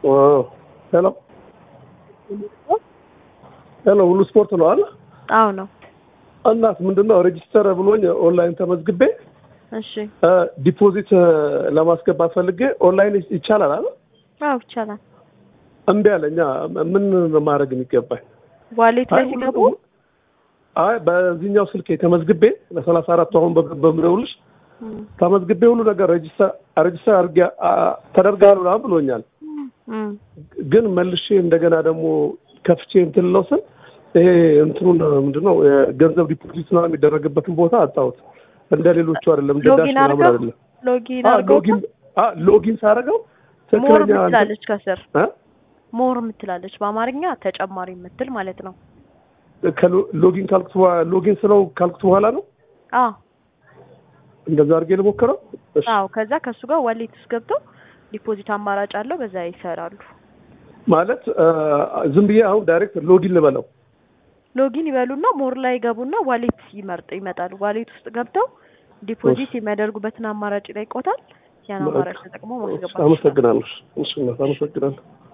ሄሎ ሄሎ፣ ሁሉ ስፖርት ነው አለ። አዎ ነው። እናት ምንድነው ሬጂስተር ብሎኝ ኦንላይን ተመዝግቤ እሺ። ዲፖዚት ለማስገባት ፈልጌ ኦንላይን ይቻላል አለ። አዎ ይቻላል። እምቢ አለኛ። ምን ማድረግ የሚገባኝ? ዋሌት ላይ አይ ሲገቡ ሁሉ- አይ በዚህኛው ስልክ ተመዝግቤ ለሰላሳ አራቱ አሁን በ- በምደውልሽ እም፣ ተመዝግቤ ሁሉ ነገር ሬጂስተር ሬጂስተር አድርጌ አ- ተደርጋሉ ምናምን ብሎኛል። እም፣ ግን መልሼ እንደገና ደግሞ ከፍቼ እንትን ለው ስል ይሄ እንትኑን ምንድነው የገንዘብ ዲፖዚት ምናምን የሚደረግበትን ቦታ አጣሁት። እንደ ሌሎቹ አይደለም፣ እንደ ዳሽ ሎጊን ምናምን አድርገው አይደለም። ሎጊን አ አድርገው ሎጊን አ ሎጊን ሳደርገው ሞር ትክክለኛ እንትን- ምትላለች ከስር አ? ሞር ምትላለች በአማርኛ ተጨማሪ ምትል ማለት ነው። ከሎ- ሎጊን ካልኩት በኋላ ሎጊን ስለው ካልኩት በኋላ ነው አዎ እንደዛ አድርጌ ልሞክረው። እሺ አዎ። ከዛ ከሱ ጋር ዋሌት ውስጥ ገብተው ዲፖዚት አማራጭ አለው፣ በዛ ይሰራሉ። ማለት አ፣ ዝም ብዬ አሁን ዳይሬክት ሎጊን ልበለው። ሎጊን ይበሉና ሞር ላይ ይገቡና ዋሌት ይመርጥ ይመጣሉ። ዋሌት ውስጥ ገብተው ዲፖዚት የሚያደርጉበትን አማራጭ ላይ ይቆታል። ያን አማራጭ ተጠቅሞ ማስገባት ይችላሉ። አመሰግናለሁ። እሺ እናት አመሰግናለሁ።